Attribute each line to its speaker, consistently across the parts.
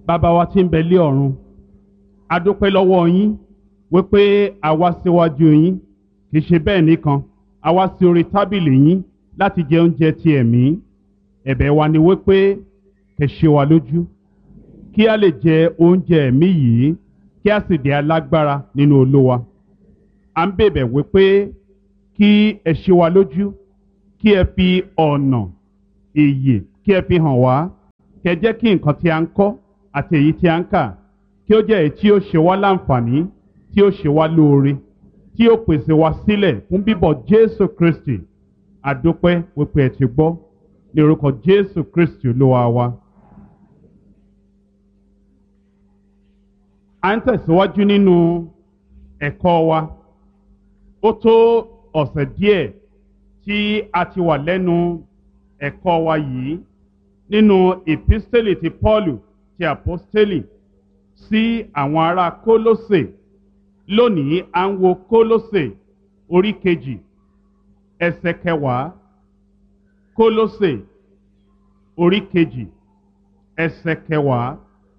Speaker 1: bàbá wa tí ń bẹ lé ọ̀run a dúpẹ́ lọ́wọ́ yín wípé a wá síwájú yín kì í ṣe bẹ́ẹ̀ nìkan a wá sí orí tábìlì yín láti jẹ oúnjẹ ti ẹ̀mí ẹ̀bẹ̀ wa ni wípé kẹ́ ṣe wa lójú kí a lè jẹ oúnjẹ ẹ̀mí yìí kí a sì di alágbára nínú olúwa à ń bèbẹ̀ wípé kí ẹ ṣe wa lójú kí ẹ fi ọ̀nà ìyè kí ẹ fi hàn wá kẹ́ jẹ́ kí nǹkan tí a ń kọ́ àti èyí tí a ń kà kí ó jẹ́ èyí tí ó ṣe wá láǹfààní tí ó ṣe wá lóore tí ó pèsè wá sílẹ̀ fún bíbọ̀ Jésù Kristi àdúpẹ́ wípé ẹ ti gbọ́ ní orúkọ Jésù Kristi olúwa wa. à ń tẹ̀síwájú nínú ẹ̀kọ́ wa ó tó ọ̀sẹ̀ díẹ̀ tí a ti wà lẹ́nu ẹ̀kọ́ wa yìí nínú ìpísítélì ti Pọ́ọ̀lù ti àpọ́stélì sí àwọn ará Kólósè lónìí à ń wo Kólósè orí kejì ẹsẹ̀ kẹwàá Kólósè orí kejì ẹsẹ̀ kẹwàá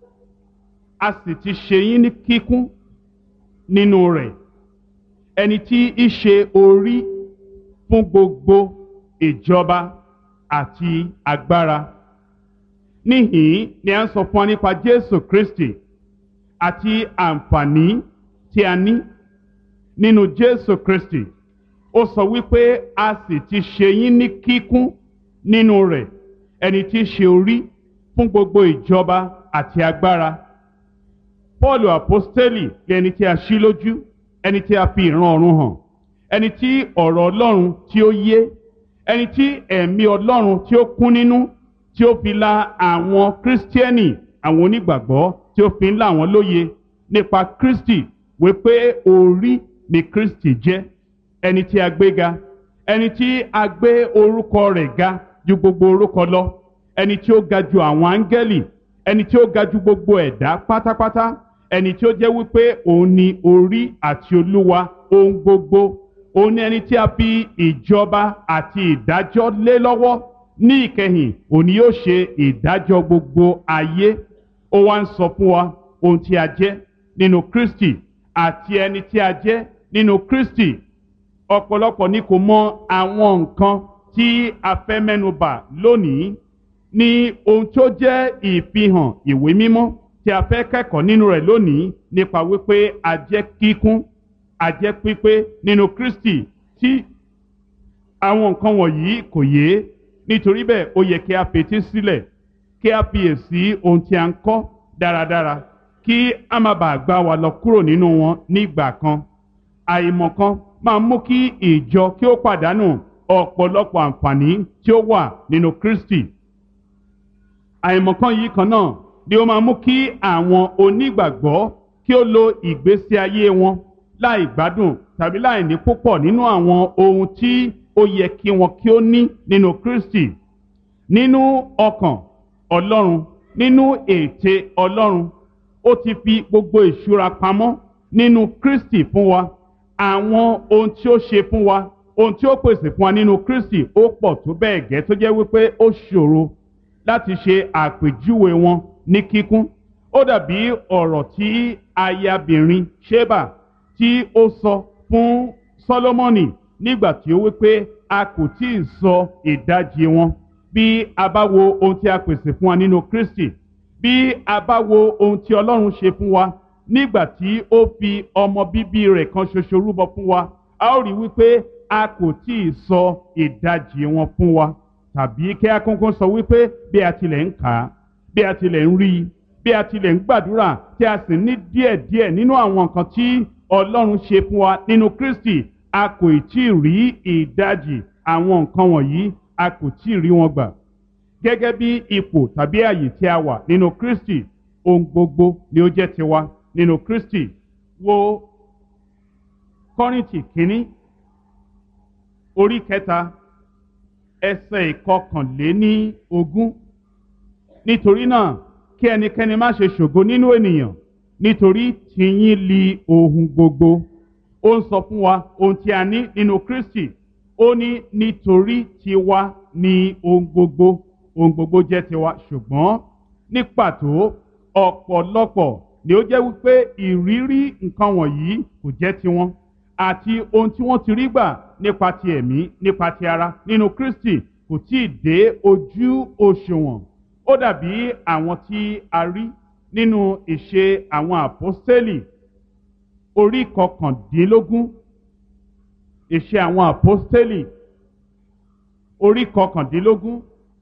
Speaker 1: a sì ti ṣe yín ní kíkún nínú rẹ̀ ẹni tí í ṣe orí fún gbogbo ìjọba àti agbára níhìn ni a ń sọ fún wa nípa Jésù Kristi àti àǹfààní tí a ní nínú Jésù Kristi ó sọ wípé a sì ti ṣe yín ní kíkún nínú rẹ̀ ẹni tí í ṣe orí fún gbogbo ìjọba àti agbára Paul apostoli ẹni tí a ṣí lójú ẹni tí a fi ìran ọ̀run hàn ẹni tí ọ̀rọ̀ Ọlọ́run tí ó yé ẹni tí ẹ̀mí Ọlọ́run tí ó kún nínú tí ó fi la àwọn kírísítíẹ́nì àwọn onígbàgbọ́ tí ó fi ń là wọ́n lóye nípa Kristi wípé orí ni Kristi jẹ́ ẹni tí a gbé ga ẹni tí a gbé orúkọ rẹ̀ ga ju gbogbo orúkọ lọ ẹni tí ó ga ju àwọn áńgẹ́lì ẹni tí ó ga ju gbogbo ẹ̀dá pátápátá ẹni tí ó jẹ́ wípé òun ni orí àti olúwa ohun gbogbo òun ni ẹni tí a fi ìjọba àti ìdájọ́ lé lọ́wọ́ ní ìkẹyìn òun ni yóò ṣe ìdájọ́ gbogbo ayé ó wá ń sọ fún wa ohun tí a jẹ́ nínú Kristi àti ẹni tí a jẹ́ nínú Kristi ọ̀pọ̀lọpọ̀ ni kò mọ àwọn nǹkan tí a fẹ́ mẹ́nubà lónìí ní ohun tó jẹ́ ìfihàn ìwé mímọ́ tí a fẹ́ kẹ́kọ̀ọ́ nínú rẹ̀ lónìí nípa wípé a jẹ́ kíkún a jẹ́ pípé nínú Kristi tí àwọn nǹkan wọ̀nyí kò yé nítorí bẹ́ẹ̀ ó yẹ kí a fetí sílẹ̀ kí a fiyèsí ohun tí a ń kọ́ dáradára kí a má bàa gbá wa lọ kúrò nínú wọn nígbà kan àìmọ̀kan máa mú kí ìjọ kí ó pàdánù ọ̀pọ̀lọpọ̀ àǹfààní tí ó wà nínú Kristi àìmọ̀kan yìí kan náà ni ó máa mú kí àwọn onígbàgbọ́ kí ó lo ìgbésí ayé wọn láì gbádùn tàbí láì ní púpọ̀ nínú àwọn ohun tí ó yẹ kí wọn kí ó ní nínú Kristi nínú ọkàn Ọlọ́run nínú ète Ọlọ́run ó ti fi gbogbo ìṣúra pamọ́ nínú Kristi fún wa àwọn ohun tí ó ṣe fún wa ohun tí ó pèsè fún wa nínú Kristi ó pọ̀ tó bẹ́ẹ̀ gẹ́ tó jẹ́ wípé ó ṣòro láti ṣe àpèjúwe wọn ní kíkún ó dàbí ọ̀rọ̀ tí ayabìnrin Ṣébà tí ó sọ fún Sólómọ́nì nígbà tí ó wípé a kò tí ì sọ ìdajì wọn bí a bá wo ohun tí a pèsè fún wa nínú Kristi bí a bá wo ohun tí Ọlọ́run ṣe fún wa nígbà tí ó fi ọmọ bíbí rẹ̀ kan ṣoṣo rúbọ fún wa a ó rí wípé a kò tí ì sọ ìdajì wọn fún wa tàbí kí a kúnkún sọ wípé bí a tilẹ̀ ń kà á bí a tilẹ̀ ń rí i bí a tilẹ̀ ń gbàdúrà tí a sì ní díẹ̀díẹ̀ nínú àwọn nǹkan tí Ọlọ́run ṣe fún wa nínú Kristi a kò tí ì rí ìdajì àwọn nǹkan wọ̀nyí a kò tí ì rí wọn gbà gẹ́gẹ́ bí ipò tàbí àyè tí a wà nínú Kristi ohun gbogbo ni ó jẹ́ tiwa nínú Kristi wo Kọ́ríńtì kínní orí kẹta ẹsẹ̀ ìkọkànléní ogún nítorí náà kí ẹnikẹ́ni má ṣe ṣògo nínú ènìyàn nítorí tìyín li ohun gbogbo ó ń sọ fún wa ohun tí a ní nínú Kristi ó ní nítorí tiwa ni ohun gbogbo ohun gbogbo jẹ́ tiwa ṣùgbọ́n ní pàtó ọ̀pọ̀lọpọ̀ ni ó jẹ́ wípé ìrírí nǹkan wọ̀nyí kò jẹ́ tiwọn àti ohun tí wọ́n ti rí gbà nípa ti ẹ̀mí nípa ti ara nínú Kristi kò tí ì dé ojú òṣùwọ̀n ó dàbí àwọn tí a rí nínú ìṣe àwọn àpọ́stélì orí kọkàndínlógún ìṣe àwọn àpọ́stélì orí kọkàndínlógún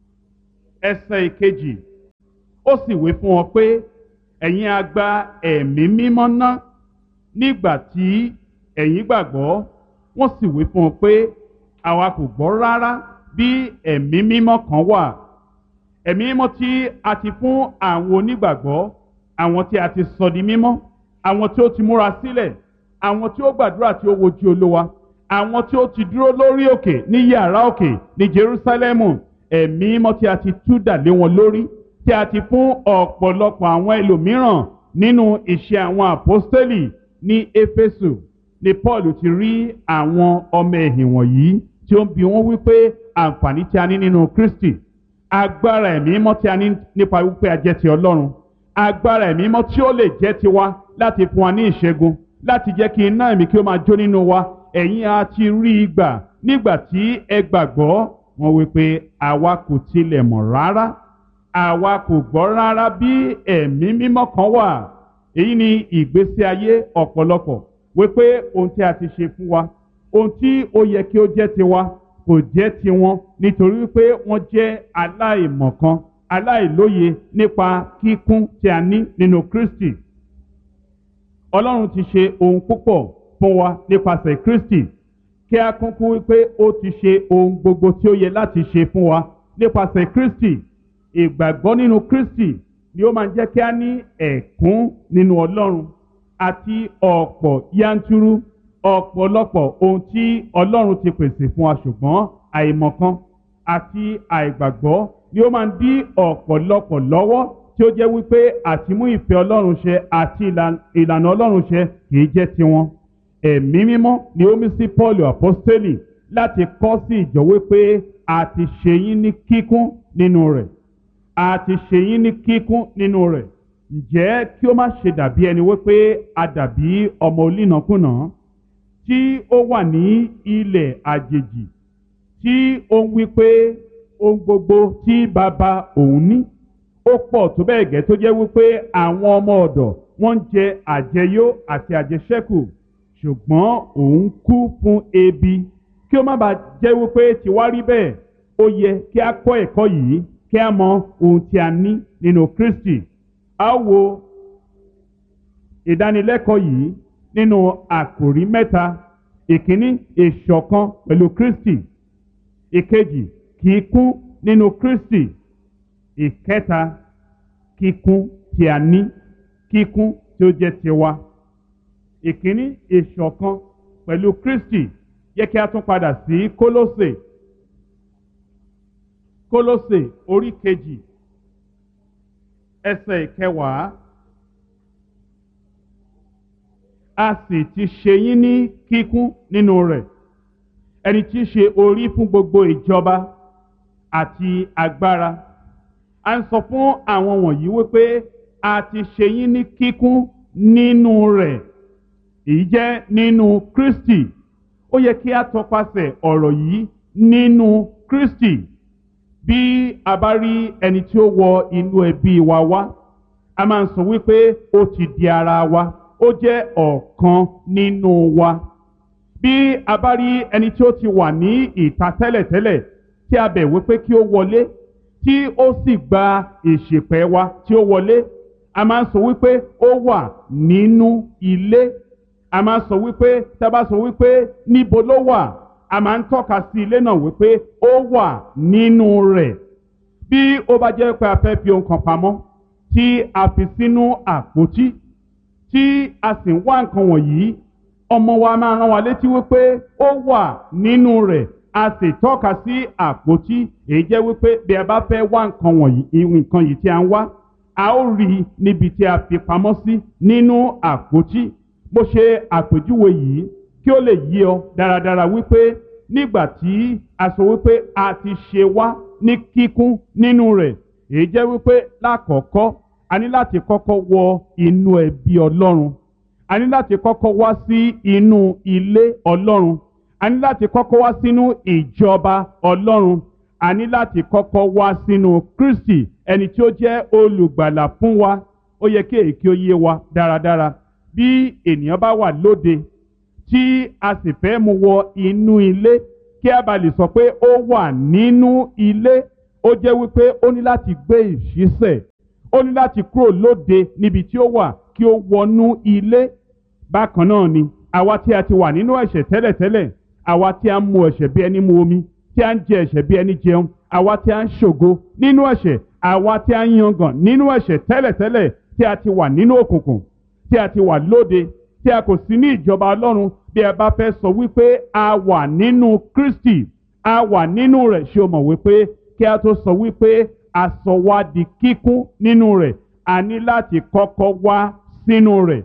Speaker 1: ẹsẹ̀ ìkejì ó sì wí fún wọn pé ẹ̀yin a gba ẹ̀mí mímọ́ ná nígbà tí ẹ̀yin gbàgbọ́ wọ́n sì wí fún wọn pé àwa kò gbọ́ rárá bí ẹ̀mí mímọ́ kan wà ẹ̀mí mímọ́ tí a ti fún àwọn onígbàgbọ́ àwọn tí a ti sọ di mímọ́ àwọn tí ó ti múra sílẹ̀ àwọn tí ó gbàdúrà tí ó wojú olówa àwọn tí ó ti dúró lórí òkè ní yàrá òkè ní Jerúsálẹ́mù ẹ̀mí mímọ́ tí a ti tú dà lé wọn lórí tí a ti fún ọ̀pọ̀lọpọ̀ àwọn ẹlòmíràn nínú iṣẹ́ àwọn àpọ́stélì ní Éfésù ni Paul ti rí àwọn ọmọ ẹ̀hìn wọ̀nyí tí ó ń bi wọ́n wípé àǹfààní tí a ní nínú Kristi agbára ẹ̀mí mímọ́ tí a ní nípa wípé a jẹ́ ti Ọlọ́run agbára ẹ̀mí mímọ́ tí ó lè jẹ́ tiwa láti fún wa ní ìṣẹ́gun láti jẹ́ kí iná ẹ̀mí kí ó máa jó nínú wa ẹ̀yin a ti rí i gbà nígbà tí ẹ gbàgbọ́ wọn wípé àwa kò tilẹ̀ mọ̀ rárá àwa kò gbọ́ rárá bí ẹ̀mí mímọ́ kan wà èyí ni ìgbésí ayé ọ̀pọ̀lọpọ̀ wípé ohun tí a ti ṣe fún wa ohun tí ó yẹ kí ó jẹ́ tiwa kò jẹ́ tiwọn nítorí wípé wọ́n jẹ́ aláìmọ̀kan aláìlóye nípa kíkún tí a ní nínú Kristi Ọlọ́run ti ṣe ohun púpọ̀ fún wa nípasẹ̀ Kristi kí a kúnkú wípé ó ti ṣe ohun gbogbo tí ó yẹ láti ṣe fún wa nípasẹ̀ Kristi ìgbàgbọ́ nínú Kristi ni ó máa ń jẹ́ kí a ní ẹ̀kún nínú Ọlọ́run àti ọ̀pọ̀ yanturu ọ̀pọ̀lọpọ̀ ohun tí Ọlọ́run ti pèsè fún wa ṣùgbọ́n àìmọ̀kan àti àìgbàgbọ́ ni ó máa ń dí ọ̀pọ̀lọpọ̀ lọ́wọ́ tí ó jẹ́ wípé àtimú ìfẹ́ Ọlọ́run ṣẹ àti ìlànà Ọlọ́run ṣẹ kì í jẹ́ tiwọn ẹ̀mí mímọ́ ni ó mí sí Paul apostoli láti kọ́ sí ìjọ wípé a ti ṣe yín ní kíkún nínú rẹ̀ a ti ṣe yín ní kíkún nínú rẹ̀ ǹjẹ́ kí ó má ṣe dàbí ẹni wípé a dàbí ọmọ olínàkúnà tí ó wà ní ilẹ̀ àjèjì tí ó ń wípé ohun gbogbo tí bàbá òun ní ó pọ̀ tó bẹ́ẹ̀ gẹ́ tó jẹ́ wípé àwọn ọmọ ọ̀dọ̀ wọ́n ń jẹ àjẹyó àti àjẹṣẹ́kù ṣùgbọ́n òun kú fún ebi kí ó má bàa jẹ́ wípé tiwa rí bẹ́ẹ̀ ó yẹ kí a kọ́ ẹ̀kọ́ yìí kí a mọ ohun tí a ní nínú Kristi a wo ìdánilẹ́kọ̀ọ́ yìí nínú àkòrí mẹ́ta ìkíní ìṣọ̀kan pẹ̀lú Kristi ìkejì kíkún nínú Kristi ìkẹta kíkún tí a ní kíkún tí ó jẹ́ tiwa ìkíní ìṣọ̀kan pẹ̀lú Kristi yẹ kí a tún padà sí Kólósè Kólósè orí kejì ẹsẹ̀ ìkẹwàá a sì ti ṣe yín ní kíkún nínú rẹ̀ ẹni tí í ṣe orí fún gbogbo ìjọba àti agbára a ń sọ fún àwọn wọ̀nyí wípé a ti ṣe yín ní kíkún nínú rẹ̀ èyí jẹ́ nínú Kristi ó yẹ kí a tọpasẹ̀ ọ̀rọ̀ yìí nínú Kristi bí a bá rí ẹni tí ó wọ inú ẹbí wa wá a máa ń sọ wípé ó ti di ara wa ó jẹ́ ọ̀kan nínú wa bí a bá rí ẹni tí ó ti wà ní ìta tẹ́lẹ̀tẹ́lẹ̀ tí a bẹ̀ wípé kí ó wọlé tí ó sì gba ìṣèpẹ̀ wa tí ó wọlé a máa ń sọ wípé ó wà nínú ilé a máa ń sọ wípé tá a bá sọ wípé níbo ló wà a máa ń tọ́ka sí ilé náà wípé ó wà nínú rẹ̀ bí ó bá jẹ́ pé a fẹ́ fi ohun kan pamọ́ tí a fi sínú àpótí tí a sì ń wá nǹkan wọ̀nyí ọmọ wa máa rán wa létí wípé ó wà nínú rẹ̀ a sì tọ́ka sí àpótí èyí jẹ́ wípé bí a bá fẹ́ wá nǹkan wọ̀nyí nǹkan yìí tí a ń wá a ó rí i níbi tí a fi pamọ́ sí nínú àpótí mo ṣe àpèjúwe yìí kí ó lè yí ọ dáradára wípé nígbà tí a sọ wípé a ti ṣe wá ní kíkún nínú rẹ̀ èyí jẹ́ wípé lákọ̀ọ́kọ́ a ní láti kọ́kọ́ wọ inú ẹbí ọlọ́run a ní láti kọ́kọ́ wá sí inú ilé ọlọ́run a ní láti kọ́kọ́ wá sínú ìjọba ọlọ́run a ní láti kọ́kọ́ wá sínú kristi ẹni tí ó jẹ́ olùgbàlà fún wa ó yẹ kí èyí kí ó yé wa dáradára bí ènìyàn bá wà lóde tí a sì fẹ́ mú wọ inú ilé kí a bá lè sọ pé ó wà nínú ilé ó jẹ́ wípé ó ní láti gbé ìṣísẹ̀ ó ní láti kúrò lóde níbi tí ó wà kí ó wọnú ilé bákan náà ni àwa tí a ti wà nínú ẹ̀ṣẹ̀ tẹ́lẹ̀tẹ́lẹ̀ àwa tí a ń mu ẹ̀ṣẹ̀ bí ẹni mu omi tí a ń jẹ ẹ̀ṣẹ̀ bí ẹni jẹun àwa tí a ń ṣògo nínú ẹ̀ṣẹ̀ àwa tí a ń yangàn nínú ẹ̀ṣẹ̀ tẹ́lẹ̀tẹ́lẹ̀ tí a ti wà nínú òkùnkùn tí a ti wà lóde tí a kò sí ní ìjọba ọlọ́run bí ẹ bá fẹ́ sọ wípé a wà nínú kristi a wà nínú rẹ̀ ṣé o mọ̀ wípé kí a tó sọ wípé a sọ wá di kíkún nínú rẹ̀ a ní láti kọ́kọ́ wá sínú rẹ̀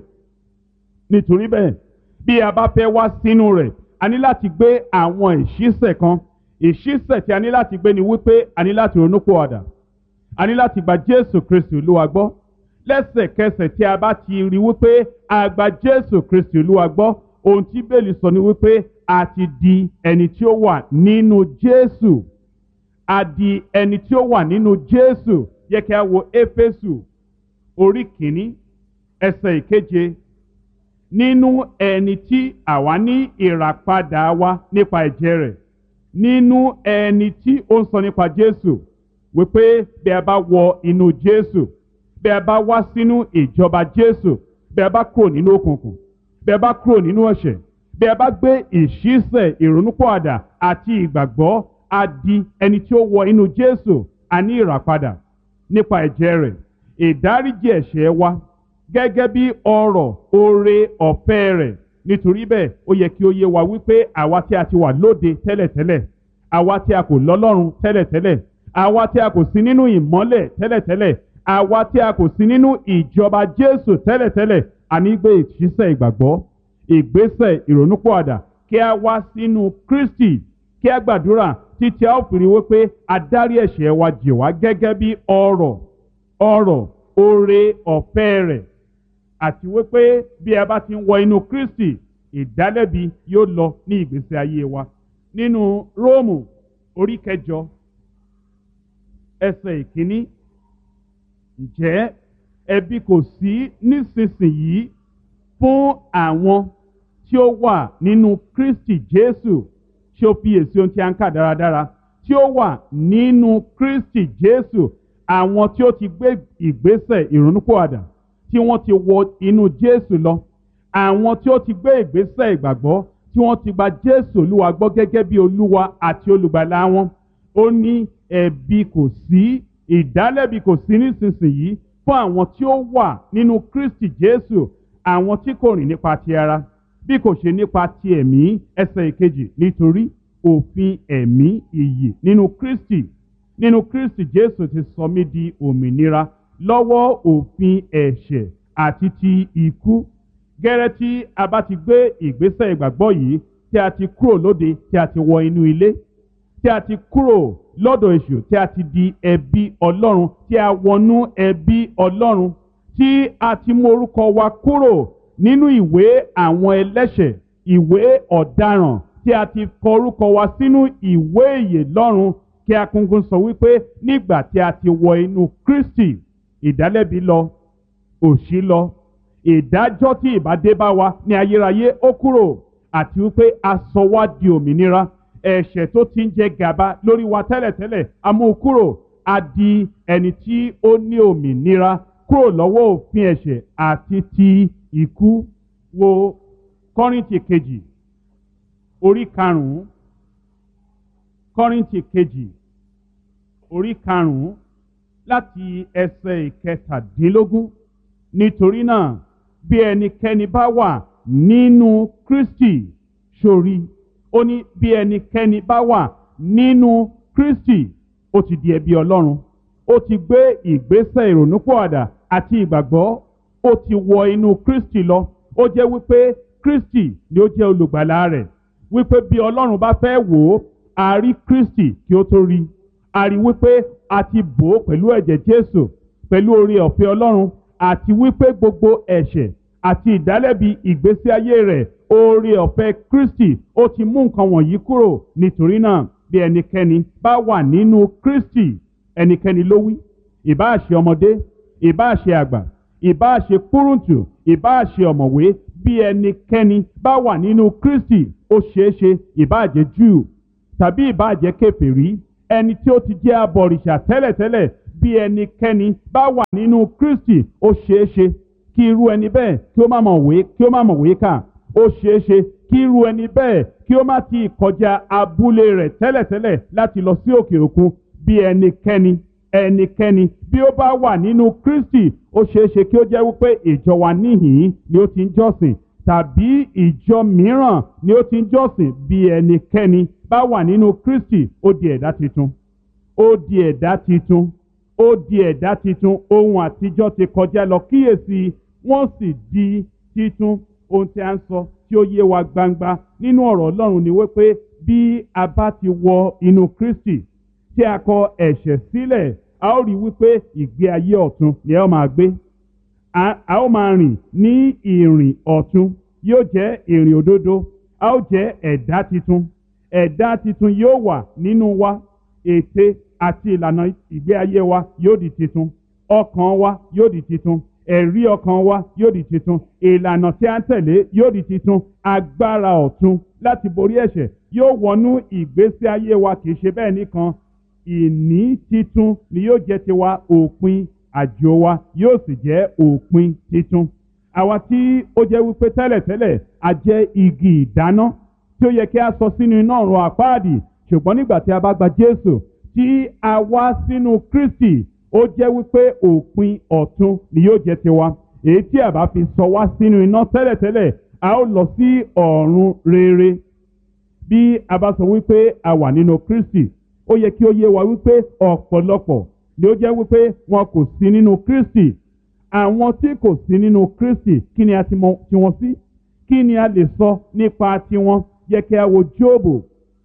Speaker 1: nítorí bẹ́ẹ̀ bí a bá fẹ́ wá sínú rẹ̀ a ní láti gbé àwọn ìṣísẹ̀ kan ìṣísẹ̀ tí a ní láti gbé ni wípé a ní láti ronúpìwàdà a ní láti gba jésù kristi olúwa gbọ́ lẹ́sẹ̀kẹsẹ̀ tí a bá ti rí wípé a gba jésù kristi olúwa gbọ́ ohun tí bẹ́ẹ̀lì sọ ni wípé a ti di ẹni tí ó wà nínú jésù a di ẹni tí ó wà nínú jésù yẹ kí a wo éfésù orí kìíní ẹsẹ̀ ìkeje nínú ẹni tí àwa ní ìràpadà wa nípa ẹ̀jẹ̀ rẹ̀ nínú ẹni tí ó ń sọ nípa jésù wípé bí a bá wọ inú jésù bí a bá wá sínú ìjọba jésù bí a bá kúrò nínú òkùnkùn bí a bá kúrò nínú ẹ̀ṣẹ̀ bí a bá gbé ìṣísẹ̀ ìrònúpọ̀àdà àti ìgbàgbọ́ a di ẹni tí ó wọ inú jésù a ní ìràpadà nípa ẹ̀jẹ̀ rẹ̀ ìdáríjì ẹ̀ṣẹ̀ wa gẹ́gẹ́ bí ọrọ̀ oore ọ̀fẹ́ rẹ̀ nítorí bẹ́ẹ̀ ó yẹ kí ó yé wa wípé àwa tí a ti wà lóde tẹ́lẹ̀tẹ́lẹ̀ àwa tí a kò lọ́lọ́run tẹ́lẹ̀tẹ́lẹ̀ àwa tí a kò sí nínú ìmọ́lẹ̀ tẹ́lẹ̀tẹ́lẹ̀ àwa tí a kò sí nínú ìjọba jésù tẹ́lẹ̀tẹ́lẹ̀ a ní gbé ìṣísẹ̀ ìgbàgbọ́ ìgbésẹ̀ ìrònúpọ̀àdà kí a wá sínú kristi kí a gbàdúrà títí a ó fi rí wípé adarí ẹ̀ṣẹ̀ wa jì wá gẹ́gẹ́ bí ọrọ̀ ọrọ̀ oore ọ̀fẹ́ rẹ̀ àti wípé bí a bá ti ń wọ inú kristi ìdálẹ́bi yóò lọ ní ìgbésí ayé wa nínú róòmù orí kẹjọ ẹsẹ̀ ìkíní ǹjẹ́ ẹbí kò sí nísinsìnyí fún àwọn tí ó wà nínú kristi jésù tí ó fiyèsí ohun tí a ń kà dáradára tí ó wà nínú kristi jésù àwọn tí ó ti gbé ìgbésẹ̀ ìrònúpọ̀àdà tí wọ́n ti wọ inú jésù lọ àwọn tí ó ti gbé ìgbésẹ̀ ìgbàgbọ́ tí wọ́n ti gba jésù olúwa gbọ́ gẹ́gẹ́ bí olúwa àti olùgbàlà wọn ó ní ẹ̀bi kò sí ìdálẹ́bi kò sí nísinsìnyí fún àwọn tí ó wà nínú kristi jésù àwọn tí kò rìn nípa ti ara bí kò ṣe nípa ti ẹ̀mí ẹsẹ̀ ìkejì nítorí òfin ẹ̀mí ìyè nínú kristi nínú kristi jésù ti sọ mí di òmìnira lọ́wọ́ òfin ẹ̀ṣẹ̀ àti ti ikú gẹ́rẹ́ tí a bá ti gbé ìgbésẹ̀ ìgbàgbọ́ yìí tí a ti kúrò lóde tí a ti wọ inú ilé tí a ti kúrò lọ́dọ̀ èṣù tí a ti di ẹbí ọlọ́run tí a wọnú ẹbí ọlọ́run tí a ti mú orúkọ wa kúrò nínú ìwé àwọn ẹlẹ́ṣẹ̀ ìwé ọ̀daràn tí a ti kọ orúkọ wa sínú ìwé ìyè lọ́run kí akúngún sọ wípé nígbà tí a ti wọ inú kristi ìdálẹ́bi lọ òṣì lọ ìdájọ́ tí ìbádé bá wa ní ayérayé ó kúrò àti wípé a sọ wá di òmìnira ẹ̀ṣẹ̀ tó ti ń jẹ gàba lórí wa tẹ́lẹ̀tẹ́lẹ̀ a mú kúrò a di ẹni tí ó ní òmìnira kúrò lọ́wọ́ òfin ẹ̀ṣẹ̀ àti ti ikú wo kọ́rìntì kejì orí karùn-ún kọ́rìntì kejì orí karùn-ún láti ẹsẹ̀ ìkẹtàdínlógún nítorí náà bí ẹnikẹ́ni bá wà nínú kristi sórí ó ní bí ẹnikẹ́ni bá wà nínú kristi ó ti di ẹbí ọlọ́run ó ti gbé ìgbésẹ̀ ìrònúpọ̀àdà àti ìgbàgbọ́ ó ti wọ inú kristi lọ ó jẹ́ wípé kristi ni ó jẹ́ olùgbàlà rẹ̀ wípé bí ọlọ́run bá fẹ́ wò ó a rí kristi kí ó tó rí a rí wípé a ti bò ó pẹ̀lú ẹ̀jẹ̀ jésù pẹ̀lú oore ọ̀fẹ́ ọlọ́run àti wípé gbogbo ẹ̀ṣẹ̀ àti ìdálẹ́bi ìgbésí ayé rẹ̀ oore ọ̀fẹ́ kristi ó ti mú nǹkan wọ̀nyí kúrò nítorí náà bí ẹnikẹ́ni bá wà nínú kristi ẹnikẹ́ni ló wí ìbáà ṣe ọmọdé ìbáà ṣe àgbà ìbáà ṣe kúrúǹtù ìbáà ṣe ọ̀mọ̀wé bí ẹnikẹ́ni bá wà nínú kristi ó ṣeé ṣe ìbáà jẹ́ júù tàbí ìbáà jẹ́ kèfèrí ẹni tí ó ti jẹ́ abọ̀rìṣà tẹ́lẹ̀tẹ́lẹ̀ bí ẹnikẹ́ni bá wà nínú kristi ó ṣeé ṣe kí irú ẹni bẹ́ẹ̀ kí ó má mọ̀ wé kí ó má mọ̀ wé kà ó ṣeé ṣe kí irú ẹni bẹ́ẹ̀ kí ó má ti kọjá abúlé rẹ̀ tẹ́lẹ̀tẹ́lẹ̀ láti lọ sí òkè òkun bí ẹnikẹ́ni ẹnikẹ́ni bí ó bá wà nínú kristi ó ṣeé ṣe kí ó jẹ́ wípé ìjọ wa níhìn-ín ni ó ti ń jọ́sìn tàbí ìjọ mìíràn ni ó ti ń jọ́sìn bí ẹnikẹ́ni bá wà nínú kristi ó di ẹ̀dá titun ó di ẹ̀dá titun ó di ẹ̀dá titun ohun àtijọ́ ti kọjá lọ kíyèsí wọ́n sì di titun ohun tí a ń sọ tí ó yé wa gbangba nínú ọ̀rọ̀ ọlọ́run ni wípé bí a bá ti wọ inú kristi tí a kọ ẹ̀ṣẹ̀ sílẹ̀ a ó rí wípé ìgbé ayé ọ̀tun ni a ó máa gbé a ó máa rìn ní ìrìn ọ̀tun yóò jẹ́ ìrìn òdodo a ó jẹ́ ẹ̀dá titun ẹ̀dá titun yóò wà nínú wa ète àti ìlànà ìgbé ayé wa yóò di titun ọkàn wa yóò di titun ẹ̀rí ọkàn wa yóò di titun ìlànà tí a ń tẹ̀lé yóò di titun agbára ọ̀tun láti borí ẹ̀ṣẹ̀ yóò wọnú ìgbésí ayé wa kì í ṣe bẹ́ẹ̀ nìkan ìní titun ni yóò jẹ́ tiwa òpin àjò wa yóò sì jẹ́ òpin titun àwa tí ó jẹ́ wípé tẹ́lẹ̀tẹ́lẹ̀ a jẹ́ igi ìdáná tí ó yẹ kí a sọ sínú iná ọ̀run àpáàdì ṣùgbọ́n nígbà tí a bá gba Jésù tí a wá sínú Kristi ó jẹ́ wípé òpin ọ̀tun ni yóò jẹ́ tiwa èyí tí a bá fi sọ wá sínú iná tẹ́lẹ̀tẹ́lẹ̀ a ó lọ sí ọ̀run rere bí a bá sọ wípé a wà nínú Kristi ó yẹ kí ó yé wa wípé ọ̀pọ̀lọpọ̀ ni ó jẹ́ wípé wọn kò sí nínú Kristi àwọn tí kò sí nínú Kristi kí ni a ti mọ tiwọn sí kí ni a lè sọ nípa tiwọn yẹ kí a wo Jóòbù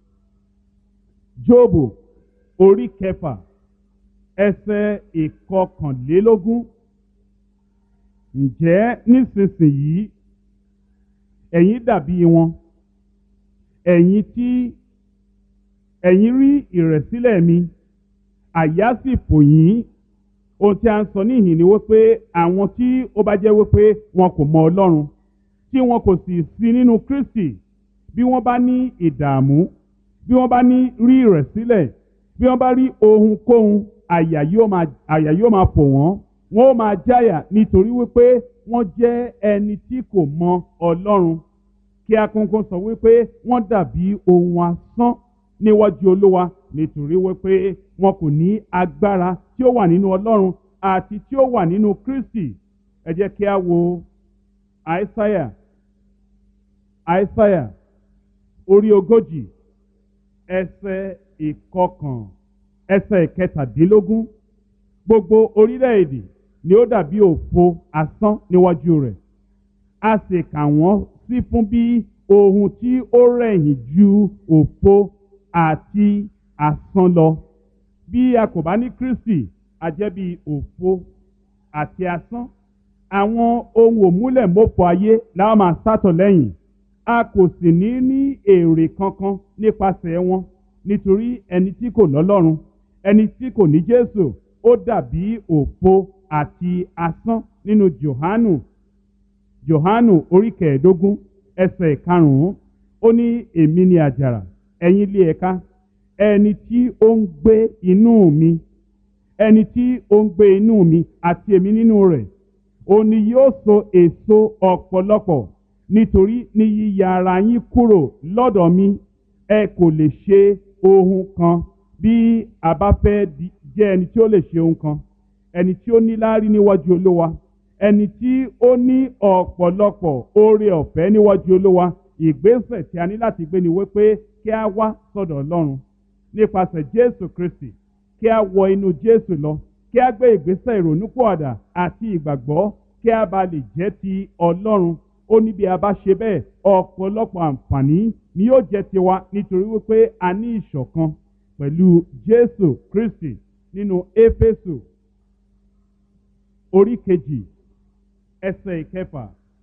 Speaker 1: Jóòbù orí kẹfà ẹsẹ̀ ìkọkànlélógún ǹjẹ́ nísinsìnyí ẹ̀yin dàbí wọn ẹ̀yin tí ẹ̀yin rí ìrẹ̀sílẹ̀ mi àyà sì fò yín ohun tí a ń sọ níhìn ni wípé àwọn tí ó bá jẹ́ wípé wọn kò mọ Ọlọ́run tí wọn kò sì sí nínú Kristi bí wọ́n bá ní ìdààmú bí wọ́n bá ní rí ìrẹ̀sílẹ̀ bí wọ́n bá rí ohunkóhun àyà yóò máa àyà yóò máa fò wọ́n wọ́n ó máa jáyà nítorí wípé wọ́n jẹ́ ẹni tí kò mọ Ọlọ́run kí akókó sọ wípé wọ́n dàbí ohun asán níwájú Olúwa nítorí wípé wọn kò ní agbára tí ó wà nínú Ọlọ́run àti tí ó wà nínú Kristi ẹ jẹ́ kí a wo Àìsáyà Àìsáyà orí ogójì ẹsẹ̀ ìkọkàn ẹsẹ̀ ìkẹtàdínlógún gbogbo orílẹ̀-èdè ni ó dàbí òfo asán níwájú rẹ̀ a sì kà wọ́n sí fún bí ohun tí ó rẹ̀yìn ju òfo àti asán lọ bí a kò bá ní Kristi a jẹ́ bí òfo àti asán àwọn ohun òmúlẹ̀mọ́fọ ayé la máa sátọ̀ lẹ́yìn a kò sì ní ní èrè kankan nípasẹ̀ wọn nítorí ẹni tí kò lọ́lọ́run ẹni tí kò ní Jésù ó dàbí òfo àti asán nínú Jòhánù Jòhánù orí kẹẹ̀ẹ́dógún ẹsẹ̀ ìkarùn-ún ó ní èmi ni àjàrà ẹ̀yin ilé ẹ̀ka ẹni tí ó ń gbé inú mi ẹni tí ó ń gbé inú mi àti èmi nínú rẹ̀ òun ni yóò so èso ọ̀pọ̀lọpọ̀ nítorí ní yíya ara yín kúrò lọ́dọ̀ mi ẹ kò lè ṣe ohun kan bí a bá fẹ́ jẹ́ ẹni tí ó lè ṣe ohun kan ẹni tí ó ní láárí níwájú olówa ẹni tí ó ní ọ̀pọ̀lọpọ̀ oore ọ̀fẹ́ níwájú olówa ìgbésẹ̀ tí a ní láti gbé ni wípé kí a wá sọ́dọ̀ ọlọ́run nípasẹ̀ jésù kristi kí a wọ inú jésù lọ kí a gbé ìgbésẹ̀ ìrònúpọ̀àdà àti ìgbàgbọ́ kí a bá lè jẹ́ ti ọlọ́run ó ní bí a bá ṣe bẹ́ẹ̀ ọ̀pọ̀lọpọ̀ àǹfààní ni yóò jẹ́ tiwa nítorí wípé a ní ìṣọ̀kan pẹ̀lú jésù kristi nínú éfésù orí kejì ẹsẹ̀ ìkẹfà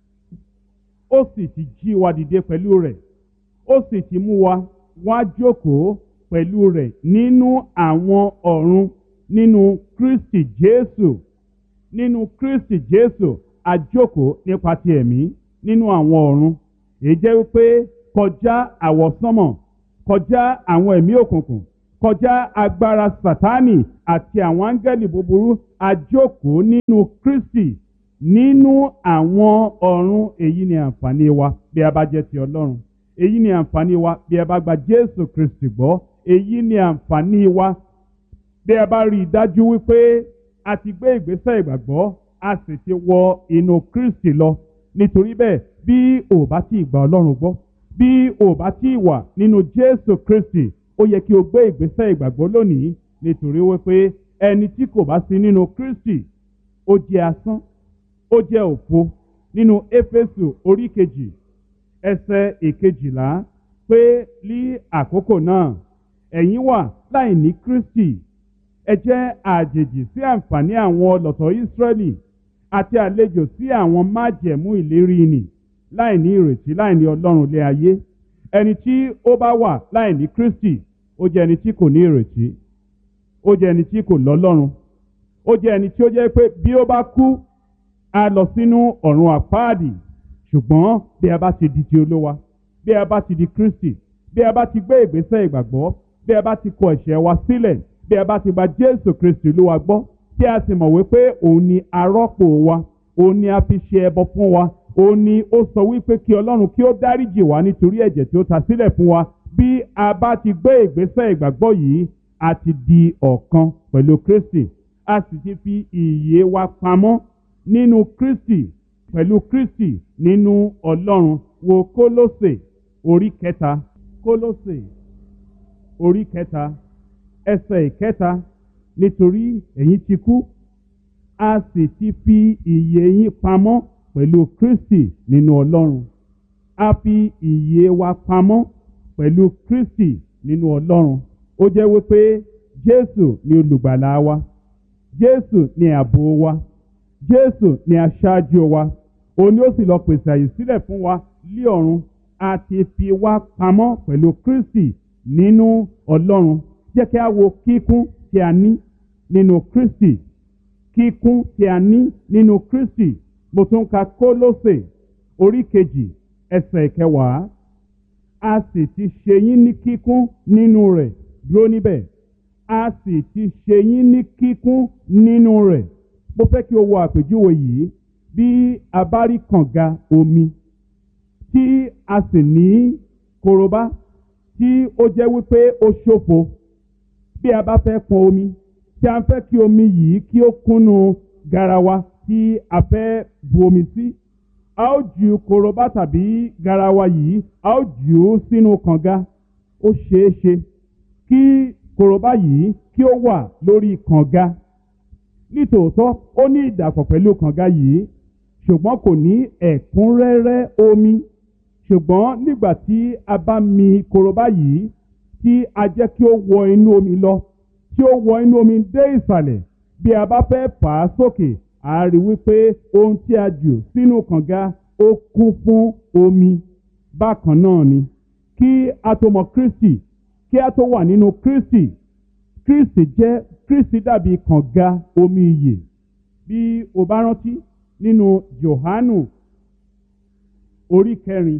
Speaker 1: ó sì ti jí wa dìde pẹ̀lú rẹ̀ ó sì ti mú wa wá jókòó pẹ̀lú rẹ̀ nínú àwọn ọ̀run nínú Kristi Jésù nínú Kristi Jésù àjókòó nípa ti ẹ̀mí nínú àwọn ọ̀run èyí jẹ́ wípé kọjá àwọsánmọ̀ kọjá àwọn ẹ̀mí òkùnkùn kọjá agbára Sátánì àti àwọn áńgẹ́lì búburú àjókòó nínú Kristi nínú àwọn ọ̀run èyí ni àǹfààní wa bí a bá jẹ́ ti Ọlọ́run èyí ni àǹfààní wa bí a bá gba Jésù Kristi gbọ́ èyí ni àǹfààní wa bí a bá rí i dájú wípé a ti gbé ìgbésẹ̀ ìgbàgbọ́ a sì ti wọ inú Kristi lọ nítorí bẹ́ẹ̀ bí o bá ti gba Ọlọ́run gbọ́ bí o bá ti wà nínú Jésù Kristi ó yẹ kí o gbé ìgbésẹ̀ ìgbàgbọ́ lónìí nítorí wípé ẹni tí kò bá sí nínú Kristi ó jẹ́ asán ó jẹ́ òfo nínú Éfésù orí kejì ẹsẹ̀ ìkejìlá pé ní àkókò náà ẹ̀yin wà láì ní Kristi ẹ jẹ́ àjèjì sí àǹfààní àwọn ọlọ́tọ̀ Ísírẹ́lì àti àlejò sí àwọn májẹ̀mú ìlérí nì láì ní ìrètí láì ní Ọlọ́run lé ayé ẹni tí ó bá wà láì ní Kristi ó jẹ́ ẹni tí kò ní ìrètí ó jẹ́ ẹni tí kò lọ́lọ́run ó jẹ́ ẹni tí ó jẹ́ pé bí ó bá kú a lọ sínú ọ̀run àpáàdì ṣùgbọ́n bí a bá ti di ti olówa bí a bá ti di Kristi bí a bá ti gbé ìgbésẹ̀ ìgbàgbọ́ bí a bá ti kọ ẹ̀ṣẹ̀ wa sílẹ̀ bí a bá ti gba Jésù Kristi olúwa gbọ́ tí a sì mọ̀ wípé òun ni arọ́pò wa òun ni a fi ṣe ẹbọ fún wa òun ni ó sọ wípé kí Ọlọ́run kí ó dáríjì wá nítorí ẹ̀jẹ̀ tí ó ta sílẹ̀ fún wa bí a bá ti gbé ìgbésẹ̀ ìgbàgbọ́ yìí a ti di ọ̀kan pẹ̀lú Kristi a sì ti fi ìyè wa pamọ́ nínú Kristi pẹ̀lú Kristi nínú Ọlọ́run wo Kólósè orí kẹta Kólósè orí kẹta ẹsẹ̀ ìkẹta nítorí ẹ̀yin ti kú a sì ti fi ìyè yín pamọ́ pẹ̀lú Kristi nínú Ọlọ́run a fi ìyè wa pamọ́ pẹ̀lú Kristi nínú Ọlọ́run ó jẹ́ wípé Jésù ni olùgbàlà wa Jésù ni ààbò wa Jésù ni aṣáájú wa òun ni ó sì lọ pèsè àyè sílẹ̀ fún wa lí ọ̀run a ti fi wá pamọ́ pẹ̀lú Kristi nínú Ọlọ́run jẹ́ kí a wo kíkún tí a ní nínú Kristi kíkún tí a ní nínú Kristi mo tún ka Kólósè orí kejì ẹsẹ̀ kẹwàá a sì ti ṣe yín ní kíkún nínú rẹ̀ dúró níbẹ̀ a sì ti ṣe yín ní kíkún nínú rẹ̀ mo fẹ́ kí o wo àpèjúwe yìí bí a bá rí kànga omi tí a sì ní korobá tí ó jẹ́ wípé ó ṣòfo bí a bá fẹ́ pọn omi tí a fẹ́ kí omi yìí kí ó kúnnú garawa tí a fẹ́ bu omi sí a ó ju korobá tàbí garawa yìí a ó jù ú sínú kànga ó ṣeé ṣe kí korobá yìí kí ó wà lórí kànga nítòótọ́ ó ní ìdàpọ̀ pẹ̀lú kànga yìí ṣùgbọ́n kò ní ẹ̀kúnrẹ́rẹ́ omi ṣùgbọ́n nígbà tí a bá mi korobá yìí tí a jẹ́ kí ó wọ inú omi lọ tí ó wọ inú omi dé ìsàlẹ̀ bí a bá fẹ́ fà á sókè a rí wípé ohun tí a jù sínú kànga ó kún fún omi bákan náà ni kí a tó mọ Kristi kí a tó wà nínú Kristi Kristi jẹ́ Kristi dàbí kànga omi ìyè bí o bá rántí nínú Jòhánù orí kẹrin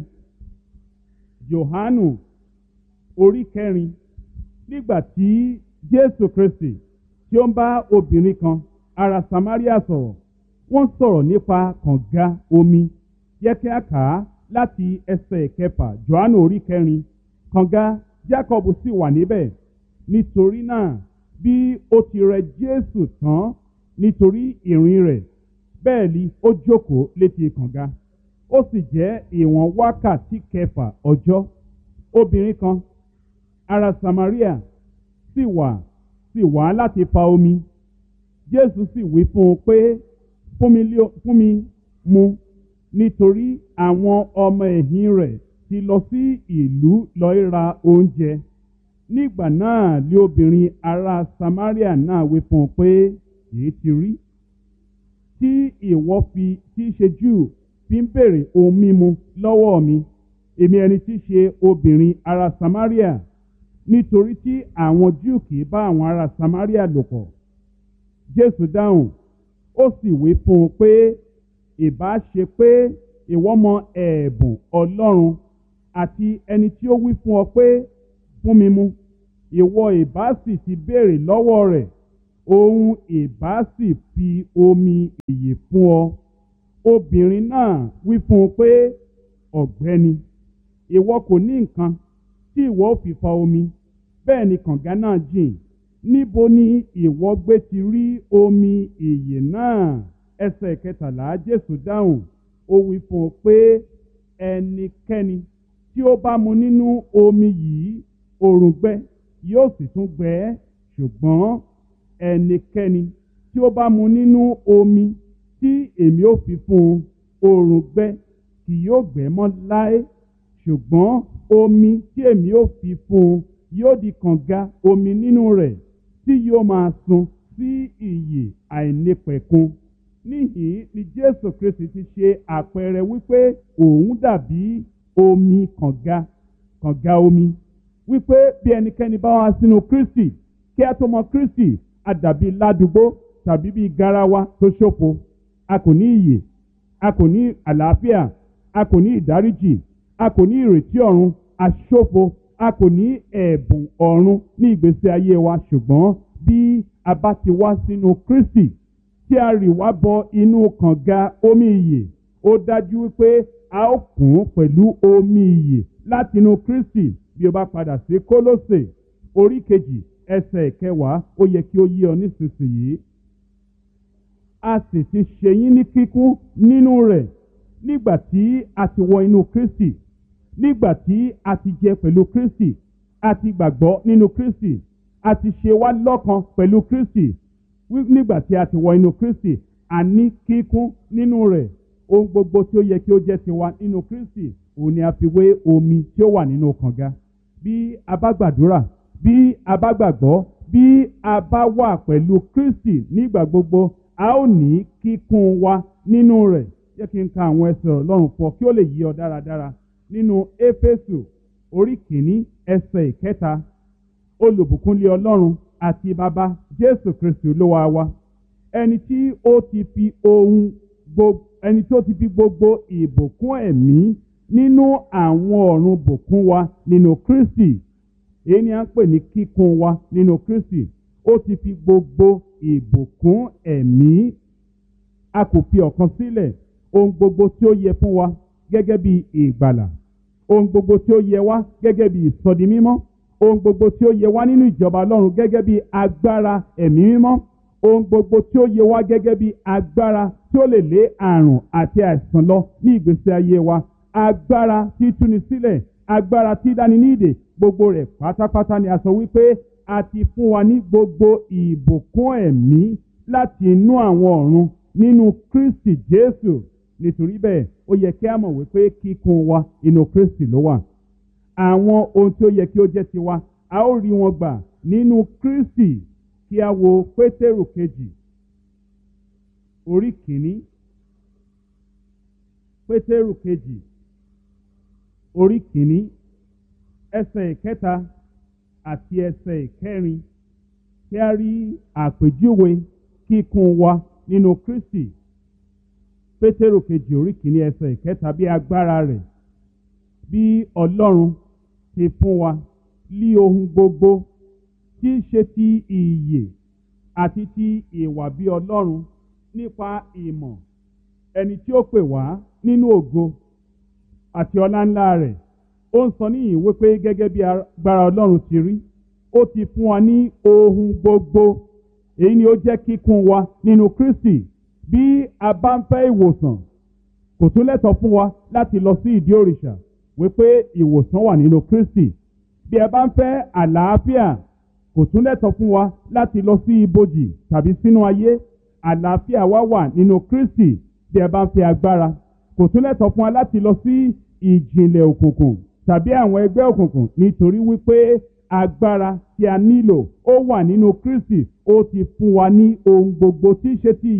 Speaker 1: Jòhánù orí kẹrin nígbà tí Jésù Kristi tí ó ń bá obìnrin kan ará Samaria sọ̀rọ̀ wọ́n sọ̀rọ̀ nípa kànga omi yẹ kí a kà á láti ẹsẹ̀ kẹfà Jòhánù orí kẹrin kànga Jákọ́bù sì wà níbẹ̀ nítorí náà bí ó ti rẹ Jésù tán nítorí ìrìn rẹ̀ bẹ́ẹ̀ ni ó jókòó létí kànga ó sì jẹ́ ìwọ̀n wákàtí kẹfà ọjọ́ obìnrin kan ará Samaria sì wà sì wá láti fa omi Jésù sì wí fún un pé fún mi lé- fún mi mu nítorí àwọn ọmọ ẹ̀yìn rẹ̀ ti lọ sí ìlú lọ ra oúnjẹ nígbà náà lé obìnrin ará Samaria náà wí fún un pé èyí ti rí
Speaker 2: tí ìwọ fi tí í ṣe júù fi ń béèrè ohun mímu lọ́wọ́ mi èmi ẹni tí í ṣe obìnrin ará samaria nítorí tí àwọn júù kì í bá àwọn ará samaria lò pọ̀ jésù dáhùn ó sì wí fún un pé ìbá ṣe pé ìwọ mọ ẹ̀bùn ọlọ́run àti ẹni tí ó wí fún ọ pé fún mi mu ìwọ ìbá sì ti béèrè lọ́wọ́ rẹ̀ òun ìbá sì fi omi ìyè fún ọ obìnrin náà wí fún un pé ọ̀gbẹ́ni ìwọ kò ní nǹkan tí ìwọ ò fi fa omi bẹ́ẹ̀ ni kànga náà jìn níbo ni ìwọ gbé ti rí omi ìyè náà ẹsẹ̀ kẹtàlá jésù dáhùn ó wí fún un pé ẹnikẹ́ni tí ó bá mu nínú omi yìí òrùngbẹ yóò sì tún gbẹ ẹ́ ṣùgbọ́n ẹnikẹ́ni tí ó bá mu nínú omi tí èmi ò fi fún un òrùngbẹ kì yóò gbẹ mọ́ láé ṣùgbọ́n omi tí èmi ò fi fún un yóò di kànga omi nínú rẹ̀ tí yóò máa sun sí ìyè àìnípẹ̀kun níhìn ni jésù kristi ti ṣe àpẹẹrẹ wípé òun dàbí omi kànga kànga omi wípé bí ẹnikẹ́ni bá wá sínú kristi kí a tó mọ kristi a dàbí ládùúgbò tàbí bí garawa tó ṣòfo a kò ní ìyè a kò ní àlàáfíà a kò ní ìdáríjì a kò ní ìrètí ọ̀run a ṣòfo a kò ní ẹ̀bùn ọ̀run ní ìgbésí ayé wa ṣùgbọ́n bí a bá ti wá sínú kristi tí a rì wá bọ inú kànga omi ìyè ó dájú wípé a ó kún pẹ̀lú omi ìyè látinú kristi bí o bá padà sí kólósè orí kejì ẹsẹ̀ kẹwàá ó yẹ kí ó yí ọ nísinsìnyí a sì ti ṣe yín ní kíkún nínú rẹ̀ nígbà tí a ti wọ inú kristi nígbà tí a ti jẹ pẹ̀lú kristi a ti gbàgbọ́ nínú kristi a ti ṣe wá lọ́kan pẹ̀lú kristi nígbà tí a ti wọ inú kristi a ní kíkún nínú rẹ̀ ohun gbogbo tí ó yẹ kí ó jẹ́ tiwa nínú kristi òun ni a fi wé omi tí ó wà nínú kànga bí a bá gbàdúrà bí a bá gbàgbọ́ bí a bá wà pẹ̀lú kristi nígbà gbogbo a ó ní kíkún wa nínú rẹ̀ jẹ́ kí n ka àwọn ẹsẹ̀ ọlọ́run fọ kí ó lè yí ọ dáradára nínú éfésù orí kìíní ẹsẹ̀ ìkẹta olùbùkúnlé ọlọ́run àti bàbá jésù kristi olúwa wa ẹni tí ó ti fi ohun gbogbo ẹni tí ó ti fi gbogbo ìbùkún ẹ̀mí nínú àwọn ọ̀run bùkún wa nínú kristi èyí ni a ń pè ní kíkún wa nínú kristi ó ti fi gbogbo ìbùkún ẹ̀mí a kò fi ọ̀kan sílẹ̀ ohun gbogbo tí ó yẹ fún wa gẹ́gẹ́ bí ìgbàlà ohun gbogbo tí ó yẹ wá gẹ́gẹ́ bí ìsọdi mímọ́ ohun gbogbo tí ó yẹ wá nínú ìjọba ọlọ́run gẹ́gẹ́ bí agbára ẹ̀mí mímọ́ ohun gbogbo tí ó yẹ wá gẹ́gẹ́ bí agbára tí ó lè lé àrùn àti àìsàn lọ ní ìgbésí ayé wa agbára tí túni sílẹ̀ agbára tí dáni ní ìdè gbogbo rẹ̀ pátápátá ni a sọ wípé a ti fún wa ní gbogbo ìbùkún ẹ̀mí láti inú àwọn ọ̀run nínú kristi jésù nítorí bẹ́ẹ̀ ó yẹ kí a mọ̀ wípé kíkún wa inú kristi ló wà àwọn ohun tí ó yẹ kí ó jẹ́ tiwa a ó rí wọn gbà nínú kristi kí a wo pétérù kejì orí kìíní pétérù kejì orí kìíní ẹsẹ̀ ìkẹta àti ẹsẹ̀ ìkẹrin kí a rí àpèjúwe kíkún wa nínú kristi pétérù kejì orí kìíní ẹsẹ̀ ìkẹta bí agbára rẹ̀ bí ọlọ́run ti fún wa lí ohun gbogbo tí í ṣe ti ìyè àti ti ìwà bí ọlọ́run nípa ìmọ̀ ẹni tí ó pè wá nínú ògo àti ọlá ńlá rẹ̀ ó ń sọ níyìn wípé gẹ́gẹ́ bí agbára ọlọ́run ti rí ó ti fún wa ní ohun gbogbo èyí ni ó jẹ́ kíkún wa nínú kristi bí a bá ń fẹ́ ìwòsàn kò tún lẹ́tọ̀ fún wa láti lọ sí ìdí òrìṣà wípé ìwòsàn wà nínú kristi bí ẹ bá ń fẹ́ àlàáfíà kò tún lẹ́tọ̀ fún wa láti lọ sí ibojì tàbí sínú ayé àlàáfíà wa wà nínú kristi bí ẹ bá ń fẹ́ agbára kò tún lẹ́tọ̀ fún wa láti lọ sí ìjìnlẹ̀ òkùnkùn tàbí àwọn ẹgbẹ́ òkùnkùn nítorí wípé agbára tí a nílò ó wà nínú kristi ó ti fún wa ní ohun gbogbo tí í ṣe ti ìyè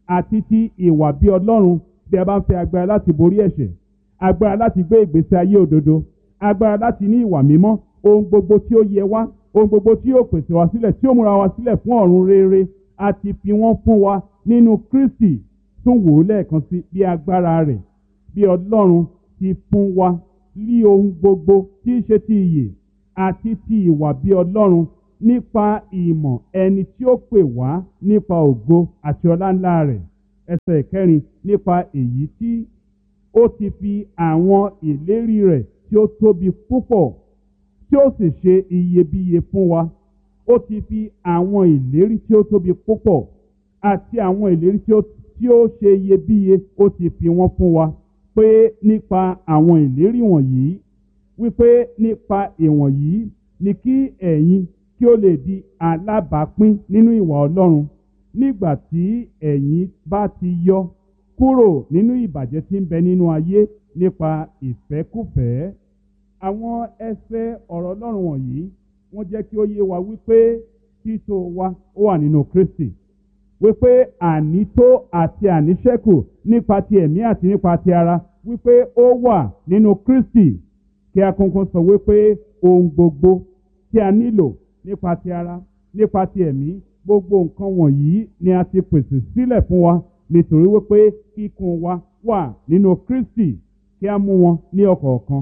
Speaker 2: àti ti ìwà bí ọlọ́run bí a bá ń fẹ́ agbára láti borí ẹ̀ṣẹ̀ agbára láti gbé ìgbésí ayé òdodo agbára láti ní ìwà mímọ́ ohun gbogbo tí ó yẹ wá ohun gbogbo tí yóò pèsè wá sílẹ̀ tí ó múra wá sílẹ̀ fún ọ̀run rere àti fi wọ́n fún wa nínú Kristi tún wò ó lẹ́ẹ̀kan sí bí agbára rẹ̀ bí ọlọ́run ti fún wa ní ohun gbogbo tí í ṣe ti ìyè àti ti ìwà bí ọlọ́run nípa ìmọ̀ ẹni tí ó pè wá nípa ògo àti ọlá ńlá rẹ̀ ẹsẹ̀ ìkẹrin nípa èyí tí ó ti fi àwọn ìlérí rẹ̀ tí ó tóbi púpọ̀ tí ó sì ṣe iyebíye fún wa ó ti fi àwọn ìlérí tí ó tóbi púpọ̀ àti àwọn ìlérí tí ó tí ó ṣe iyebíye ó ti fi wọ́n fún wa pé nípa àwọn ìlérí wọ̀nyí wípé nípa ìwọ̀nyí ni kí ẹ̀yin kí ó lè di alábàápín nínú ìwà Ọlọ́run nígbà tí ẹ̀yin bá ti yọ kúrò nínú ìbàjẹ́ tí ń bẹ nínú ayé nípa ìfẹ́kùfẹ́ àwọn ẹsẹ̀ ọ̀rọ̀ Ọlọ́run wọ̀nyí wọ́n jẹ́ kí ó yé wa wípé títò wa ó wà nínú Kristi wípé ànító àti àníṣẹ́kù nípa ti ẹ̀mí àti nípa ti ara wípé ó wà nínú Kristi kí a kọ́kọ́ sọ wípé ohun gbogbo tí a nílò nípa ti ara nípa ti ẹ̀mí gbogbo nǹkan wọ̀nyí ni a ti pèsè sílẹ̀ fún wa nítorí wípé kíkún wa wà nínú Kristi kí a mú wọn ní ọ̀kọ̀ọ̀kan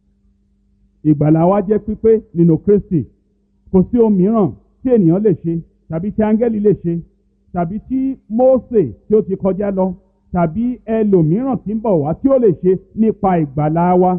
Speaker 2: ìgbàlà wa jẹ́ pípé nínú Kristi kò sí ohun mìíràn tí ènìyàn lè ṣe tàbí tí áńgẹ́lì lè ṣe tàbí tí Mósè tí ó ti kọjá lọ tàbí ẹlòmíràn tí ń bọ̀ wá tí ó lè ṣe nípa ìgbàlà wa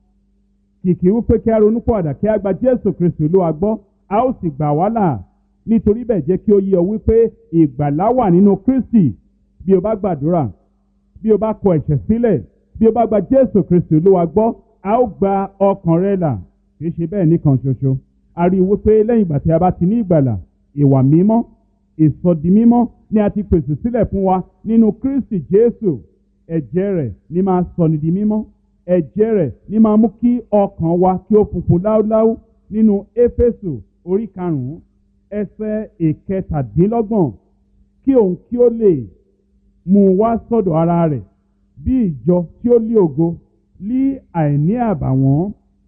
Speaker 2: kìkì wípé kí a ronú pọ̀àdà kí a gba Jésù Kristu Olúwa gbọ́ a ó sì gbà wá là nítorí bẹ́ẹ̀ jẹ́ kí ó yé ọ wípé ìgbàlà wà nínú Kristi bí o bá gbàdúrà bí o bá kọ ẹ̀ṣẹ̀ sílẹ̀ bí o bá gba Jésù Kristu Olúwa gbọ́ a ó gba ọkàn rẹ là kì í ṣe bẹ́ẹ̀ nìkan ṣoṣo a rí i wípé lẹ́yìn ìgbà tí a bá ti ní ìgbàlà ìwà mímọ́ ìsọdi mímọ́ ni a ti pèsè sílẹ̀ fún wa nínú Kristi Jésù ẹ̀jẹ̀ rẹ̀ ni máa sọni di mímọ́ ẹ̀jẹ̀ rẹ̀ ni máa mú kí ọkàn wa kí ó funfun láúláú nínú Éfésù orí karùn-ún ẹsẹ̀ ìkẹtàdínlọ́gbọ̀n kí òun kí ó lè mú wá sọ́dọ̀ ara rẹ̀ bí ìjọ tí ó lé ògo lí àìní àbàwọ́n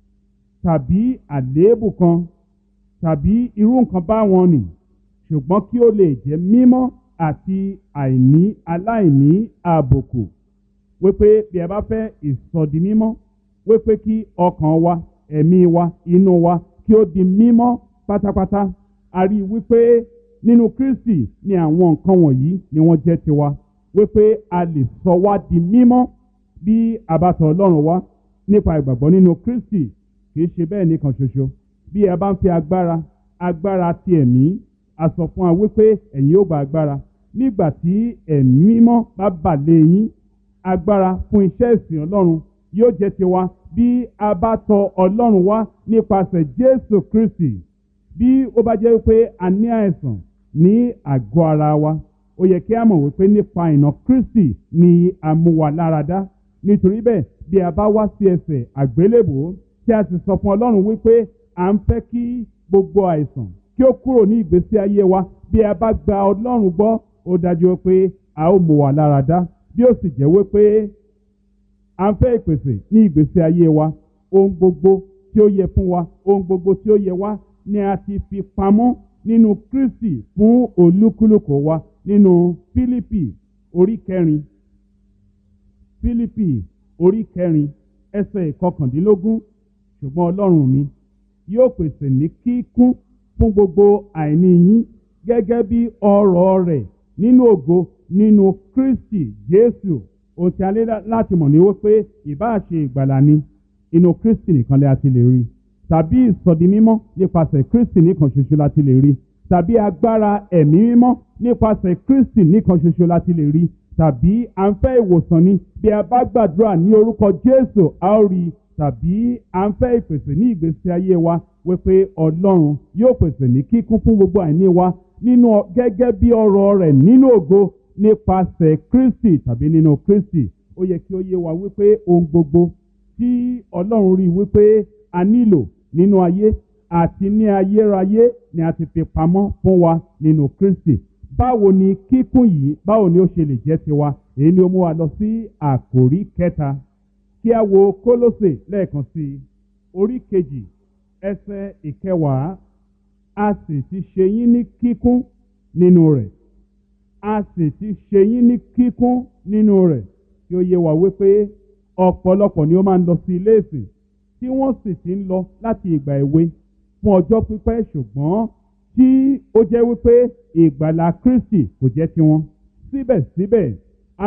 Speaker 2: tàbí àléébù kan tàbí irú nǹkan báwọn nì ṣùgbọ́n kí ó lè jẹ́ mímọ́ àti àìní aláìní àbùkù wípé bí ẹ bá fẹ́ ìsọdi mímọ́ wípé kí ọkàn wa ẹ̀mí wa inú wa kí ó di mímọ́ pátápátá a rí i wípé nínú Kristi ni àwọn nǹkan wọ̀nyí ni wọ́n jẹ́ tiwa wípé a lè sọ wá di mímọ́ bí a bá tọ̀ Ọlọ́run wá nípa ìgbàgbọ́ nínú Kristi kì í ṣe bẹ́ẹ̀ nìkan ṣoṣo bí ẹ bá ń fi agbára agbára ti ẹ̀mí a sọ fún wa wípé ẹ̀yin ó gba agbára nígbà tí ẹ̀mí mímọ́ bá bà lé yín agbára fún iṣẹ́ ìsìn Ọlọ́run yóò jẹ́ tiwa bí a bá tọ̀ Ọlọ́run wá nípasẹ̀ Jésù Kristi bí ó bá jẹ́ wípé a ní àìsàn ní àgọ́ ara wa ó yẹ kí a mọ̀ wípé nípa ìnà Kristi ni a mú wa láradá nítorí bẹ́ẹ̀ bí a bá wá sí ẹsẹ̀ àgbélébòó tí a sì sọ fún Ọlọ́run wípé à ń fẹ́ kí gbogbo àìsàn kí ó kúrò ní ìgbésí ayé wa bí a bá gba Ọlọ́run gbọ́ ó dájú pé a ó mú wa láradá bí ó sì jẹ́ wípé à ń fẹ́ ìpèsè ní ìgbésí ayé wa ohun gbogbo tí ó yẹ fún wa ohun gbogbo tí ó yẹ wá ni a ti fi pamọ́ nínú Kristi fún olúkúlùkù wa nínú Fílípì orí kẹrin Fílípì orí kẹrin ẹsẹ̀ ìkọkàndínlógún ṣùgbọ́n Ọlọ́run mi yóò pèsè ní kíkún fún gbogbo àìní yín gẹ́gẹ́ bí ọrọ̀ rẹ̀ nínú ògo nínú Kristi Jésù ohun tí a lé láti mọ̀ ní wípé ìbáà ṣe ìgbàlà ni inú Kristi nìkan lè a ti lè rí tàbí ìsọdi mímọ́ nípasẹ̀ Kristi nìkan ṣoṣo la ti lè rí tàbí agbára ẹ̀mí mímọ́ nípasẹ̀ Kristi nìkan ṣoṣo la ti lè rí tàbí à ń fẹ́ ìwòsàn ni bí a bá gbàdúrà ní orúkọ Jésù a ó rí i tàbí à ń fẹ́ ìpèsè ní ìgbésí ayé wa wípé Ọlọ́run yóò pèsè ní kíkún fún gbogbo àìní wa nínú gẹ́gẹ́ bí ọrọ̀ rẹ̀ nínú ògo nípasẹ̀ Kristi tàbí nínú Kristi ó yẹ kí ó yé wa wípé ohun gbogbo tí Ọlọ́run rí wípé a nílò nínú ayé àti ní ayérayé ni a ti fi pamọ́ fún wa nínú Kristi báwo ni kíkún yìí báwo ni ó ṣe lè jẹ́ tiwa èyí ni ó mú wa lọ sí àkòrí kẹta kí a wo kólósè lẹ́ẹ̀kan sí i orí kejì ẹsẹ̀ ìkẹwàá a sì ti ṣe yín ní kíkún nínú rẹ̀ a sì ti ṣe yín ní kíkún nínú rẹ̀ kí ó yé wa wípé ọ̀pọ̀lọpọ̀ ni ó máa ń lọ sí ilé ìsìn tí wọ́n sì ti ń lọ láti ìgbà èwe fún ọjọ́ pípẹ́ ṣùgbọ́n tí ó jẹ́ wípé ìgbàlà Kristi kò jẹ́ tiwọn síbẹ̀síbẹ̀